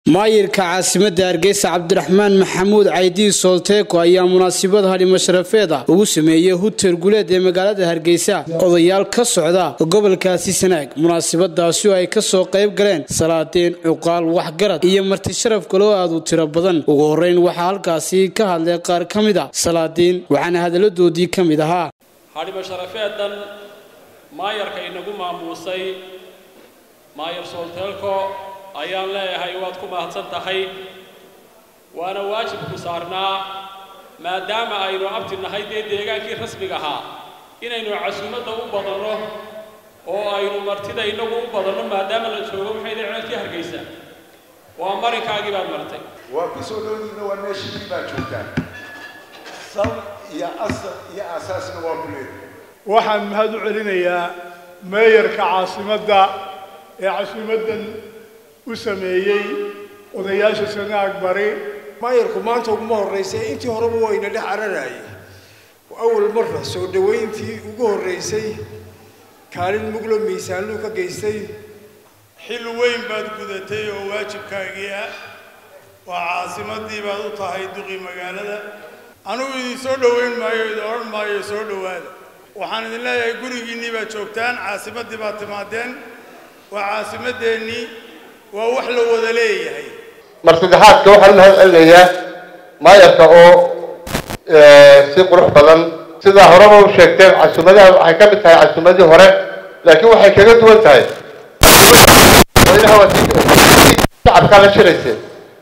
maayirka caasimadda hargeysa cabdiraxmaan maxamuud caydiin soolteeko ayaa munaasabad hadhimo sharafeeda ugu sameeyey hutel guleed ee magaalada hargeysa odayaal ka socda gobolkaasi sanaag munaasabadaasi oo ay kasoo qayb galeen salaadiin cuqaal waxgarad iyo marti sharaf kaloo aad u tiro badan ugu horeyn waxaa halkaasi ka hadlay qaar ka mid a salaadiin waxaana hadalladoodii ka mid ahaa hadhimo sharafeedan maayarka inagu maamuusay maayar soolteelko ayaan leeyahay waad ku mahadsan tahay waana waajibku saarnaa maadaama aynu abti nahay dee deegaankii rasmiga ahaa inaynu casuumadda u badanno oo aynu martida innagu u badanno maadaama la joogo maxay dee ceelkii hargeysa waa marinkaagii baad martay waa ku soo dhowdiina waa meeshii baa joogtaan sal iyo asal iyo aasaasna waa ku leedahay waxaan mahad u celinayaa meeyarka caasimadda ee casuumaddan u sameeyey odayaasha sanaag bari maayarku maanta uguma horraysay intii horeba wayna dhex cararayay awal marra soo dhowayntii ugu horraysay kaalin muglo miisaanluu ka geystay xil weyn baad gudatay oo waajibkaagii ah waa caasimaddii baad u tahay duqii magaalada anugu idin soo dhowayn maayo idin odhan maayo soo dhowaada waxaan idin leeyahay gurigiinnii baad joogtaan caasimaddii baad timaadeen waa caasimadeennii waa wax la wada leeyahay mar saddexaadka waxaan mahad celinayaa maayarka oo si qurux badan sidaa horeba u sheegteen casuumadaha waxay ka mid tahay casuumadii hore laakiin waxay kaga duwan tahay madaxweynaha waa shacabkaa la shirayseen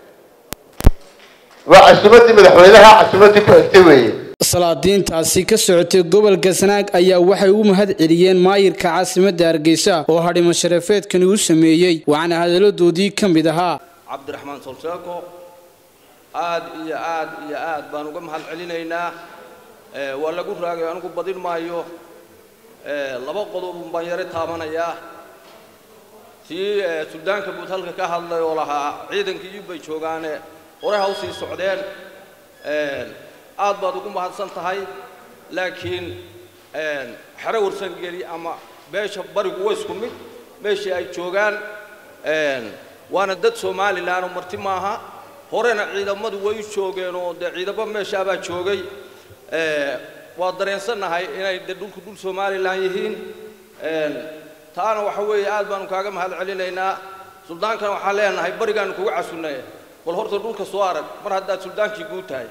waa casuumadii madaxweynaha casuumadii ku egtay weeye salaadiintaasi ka socotay gobolka sanaag ayaa waxay u mahad celiyeen maayirka caasimadda hargeysa oo hadhimo sharafeedkani u sameeyey waxaana hadalladoodii ka mid ahaa cabdiraxmaan solseeko aad iyo aad iyo aad baan uga mahad celinaynaa waa lagu raagay anigu badin maayo laba qodob baan yaro taabanayaa tii suldaanka guud halka ka hadlay oo lahaa ciidankii bay joogaane hore ha usii socdeen aad baad ugu mahadsan tahay laakiin xero warsangeli ama beesha barigu waa isku mid meeshii ay joogaan waana dad somalilan oo marti maaha horena ciidamadu way u joogeen oo dee ciidamo meeshaabaa joogay waa dareensannahay inay dee dhulku dhul somalilan yihiin taana waxa weeye aad baanu kaaga mahad celinaynaa suldaankana waxaan leenahay barigaanu kugu casunnay bal horta dhulka soo arag mar haddaad suldaankii guud tahay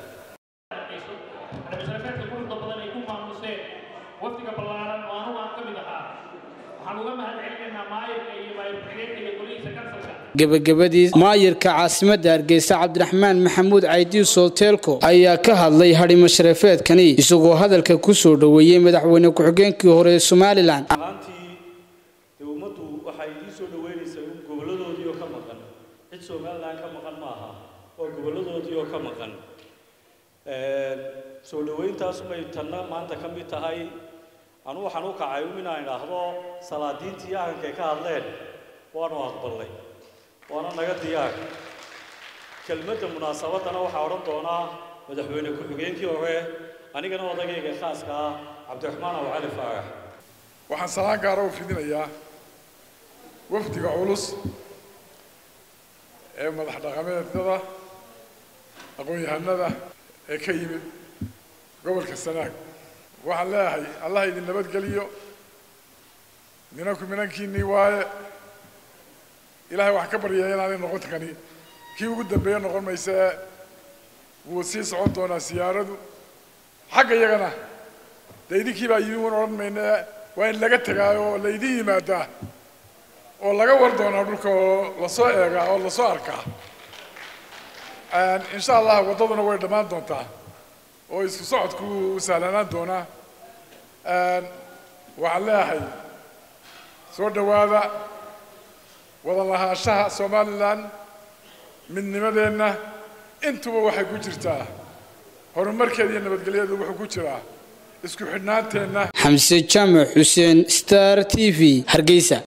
wafdiga ballaaran oo anugu aan ka mid ahaa waxaan uga mahad celinaynaa maayirka iyo maayir-ku-xigeenka iyo golihiisa kansalka gebagabadii maayirka caasimadda hargeysa cabdiraxmaan maxamuud caydiin soolteelko ayaa ka hadlay hadhimo sharafeedkani isagoo hadalka ku soo dhoweeyey madaxweyne ku-xigeenkii hore ee somalilan ahaantii dee ummaddu waxay idiin soo dhoweynaysaa gobolladoodii oo ka maqan cid somalilan ka maqan ma aha waa gobolladoodii oo ka maqan soo dhowayntaasumay tanna maanta ka mid tahay anu waxaan u kacay um inaan idhaahdo salaadiintii ahankay ka hadleen waanu aqbalnay waana naga diyaar kelmadda munaasabaddana waxaa odhan doonaa madaxweyne ku-xigeenkii hore anigana odagayga khaaska ah cabdiraxmaan aw cali faarax waxaan salaan gaara u fidinayaa wafdiga culus ee madax dhaqameedyada aqoon-yahanada ee ka yimid gobolka sanaag waxaan leeyahay allah idin nabadgeliyo minanku minankiinnii waaye ilaahay waxaan ka baryaya inaanay noqon kani kii ugu dambeeye noqon maysee wuu sii socon doonaa siyaaradu xagga iyagana dee idinkii baa yimi wan odhan mayne waa in laga tegaayo oo laydin yimaadaa oo laga war doonaa dhulka oo lasoo eegaa oo lasoo arkaa insha allah waddaduna way dhammaan doontaa oo isku socodku u sahlanaan doonaa waxaan leeyahay soo dhowaada wada lahaanshaha somalilan midnimadeenna intuba waxay ku jirtaa horumarkeeda iyo nabadgelyadu wuxuu ku jiraa isku xidhnaanteenna xamse jaamac xuseen star t v hargeysa